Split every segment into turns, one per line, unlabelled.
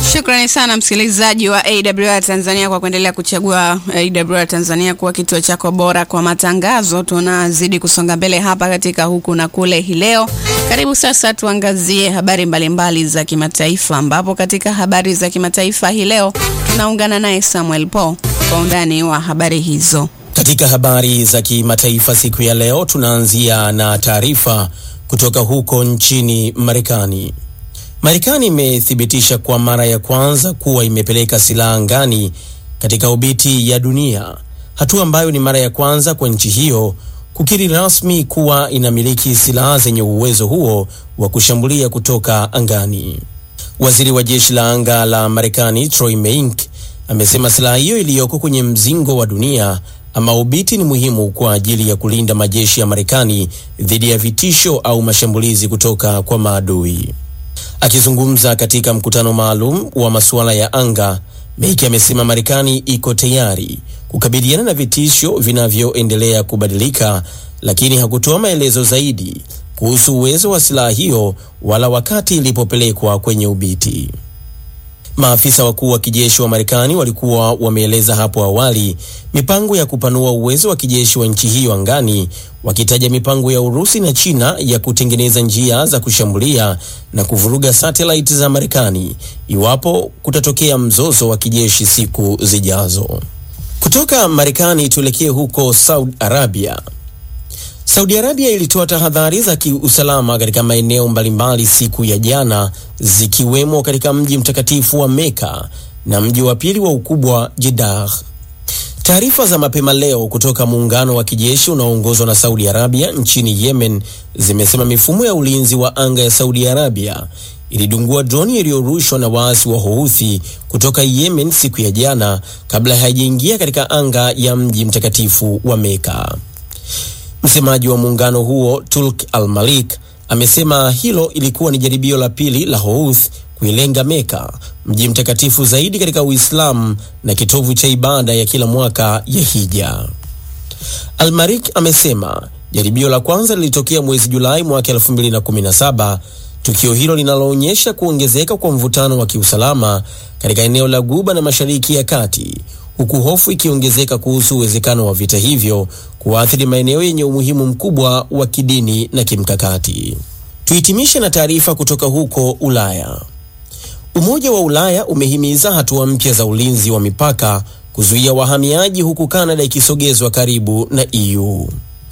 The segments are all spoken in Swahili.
Shukrani sana msikilizaji wa AWR Tanzania kwa kuendelea kuchagua AWR Tanzania kuwa kituo chako bora kwa matangazo. Tunazidi kusonga mbele hapa katika huku na kule hii leo. Karibu sasa tuangazie habari mbalimbali mbali za kimataifa, ambapo katika habari za kimataifa hii leo tunaungana naye Samuel Paul kwa undani wa habari hizo.
Katika habari za kimataifa siku ya leo tunaanzia na taarifa kutoka huko nchini Marekani. Marekani imethibitisha kwa mara ya kwanza kuwa imepeleka silaha angani katika obiti ya dunia, hatua ambayo ni mara ya kwanza kwa nchi hiyo kukiri rasmi kuwa inamiliki silaha zenye uwezo huo wa kushambulia kutoka angani. Waziri wa jeshi la anga la Marekani Troy Meink amesema silaha hiyo iliyoko kwenye mzingo wa dunia ama obiti ni muhimu kwa ajili ya kulinda majeshi ya Marekani dhidi ya vitisho au mashambulizi kutoka kwa maadui. Akizungumza katika mkutano maalum wa masuala ya anga, Meiki amesema Marekani iko tayari kukabiliana na vitisho vinavyoendelea kubadilika, lakini hakutoa maelezo zaidi kuhusu uwezo wa silaha hiyo wala wakati ilipopelekwa kwenye ubiti. Maafisa wakuu wa kijeshi wa Marekani walikuwa wameeleza hapo awali mipango ya kupanua uwezo wa kijeshi wa nchi hiyo angani, wakitaja mipango ya Urusi na China ya kutengeneza njia za kushambulia na kuvuruga satellite za Marekani iwapo kutatokea mzozo wa kijeshi siku zijazo. Kutoka Marekani tuelekee huko Saudi Arabia. Saudi Arabia ilitoa tahadhari za kiusalama katika maeneo mbalimbali siku ya jana, zikiwemo katika mji mtakatifu wa Meka na mji wa pili wa ukubwa Jeddah. Taarifa za mapema leo kutoka muungano wa kijeshi unaoongozwa na Saudi Arabia nchini Yemen zimesema mifumo ya ulinzi wa anga ya Saudi Arabia ilidungua droni iliyorushwa na waasi wa Houthi kutoka Yemen siku ya jana kabla haijaingia katika anga ya mji mtakatifu wa Meka. Msemaji wa muungano huo Tulk Al-Malik amesema hilo ilikuwa ni jaribio la pili la Houthi kuilenga Meka, mji mtakatifu zaidi katika Uislamu na kitovu cha ibada ya kila mwaka ya Hija. Al-Malik amesema jaribio la kwanza lilitokea mwezi Julai mwaka 2017, tukio hilo linaloonyesha kuongezeka kwa mvutano wa kiusalama katika eneo la Guba na Mashariki ya Kati huku hofu ikiongezeka kuhusu uwezekano wa vita hivyo kuathiri maeneo yenye umuhimu mkubwa wa kidini na kimkakati. Tuhitimishe na taarifa kutoka huko Ulaya. Umoja wa Ulaya umehimiza hatua mpya za ulinzi wa mipaka kuzuia wahamiaji, huku Kanada ikisogezwa karibu na EU.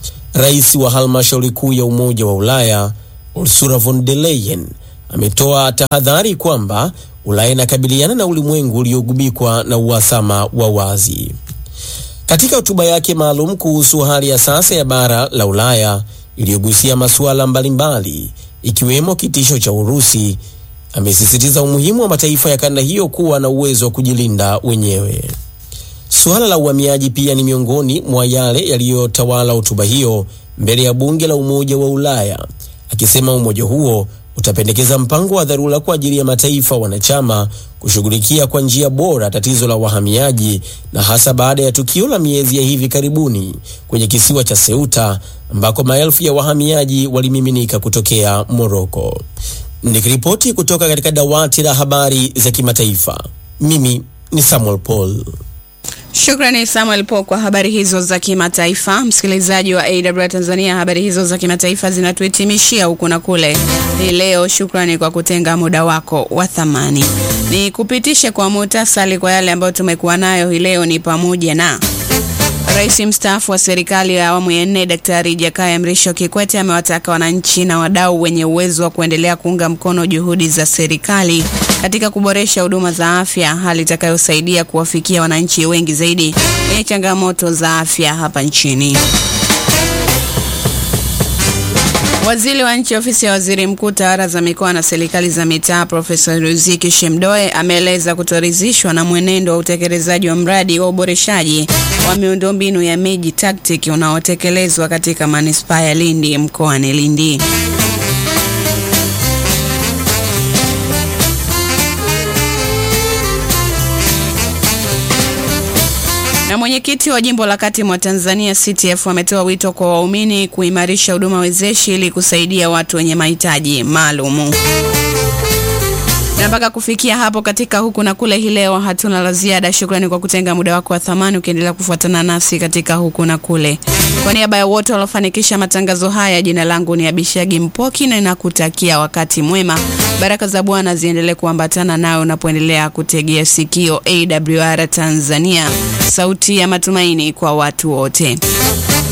Rais wa halmashauri kuu ya Umoja wa Ulaya Ursula von der Leyen ametoa tahadhari kwamba Ulaya inakabiliana na ulimwengu uliogubikwa na uhasama wa wazi. Katika hotuba yake maalum kuhusu hali ya sasa ya bara la Ulaya iliyogusia masuala mbalimbali ikiwemo kitisho cha Urusi, amesisitiza umuhimu wa mataifa ya kanda hiyo kuwa na uwezo wa kujilinda wenyewe. Suala la uhamiaji pia ni miongoni mwa yale yaliyotawala hotuba hiyo mbele ya bunge la Umoja wa Ulaya, akisema umoja huo utapendekeza mpango wa dharura kwa ajili ya mataifa wanachama kushughulikia kwa njia bora tatizo la wahamiaji na hasa baada ya tukio la miezi ya hivi karibuni kwenye kisiwa cha Ceuta ambako maelfu ya wahamiaji walimiminika kutokea Moroko. Nikiripoti kutoka katika dawati la habari za kimataifa, mimi ni Samuel Paul.
Shukrani Samuel Po kwa habari hizo za kimataifa. Msikilizaji wa AWR Tanzania, habari hizo za kimataifa zinatuhitimishia huku na kule hii leo. Shukrani kwa kutenga muda wako wa thamani. Ni kupitishe kwa muhtasari kwa yale ambayo tumekuwa nayo hii leo, ni pamoja na Rais mstaafu wa serikali ya awamu ya nne Daktari Jakaya Mrisho Kikwete amewataka wananchi na wadau wenye uwezo wa kuendelea kuunga mkono juhudi za serikali katika kuboresha huduma za afya, hali itakayosaidia kuwafikia wananchi wengi zaidi wenye changamoto za afya hapa nchini. Waziri wa nchi ofisi ya waziri mkuu tawala za mikoa na serikali za mitaa Profesa Riziki Shemdoe ameeleza kutoridhishwa na mwenendo wa utekelezaji wa mradi wa uboreshaji wa miundombinu ya miji TACTIC unaotekelezwa katika manispaa ya Lindi mkoani Lindi. Na mwenyekiti wa jimbo la kati mwa Tanzania CTF ametoa wito kwa waumini kuimarisha huduma wezeshi ili kusaidia watu wenye mahitaji maalumu. Na mpaka kufikia hapo katika huku na kule hii leo hatuna la ziada. Shukrani kwa kutenga muda wako wa thamani ukiendelea kufuatana nasi katika huku na kule. Kwa niaba ya wote waliofanikisha matangazo haya, jina langu ni Abishagi Mpoki na nakutakia wakati mwema. Baraka za Bwana ziendelee kuambatana nawe unapoendelea kutegea sikio AWR Tanzania, sauti ya matumaini kwa watu wote.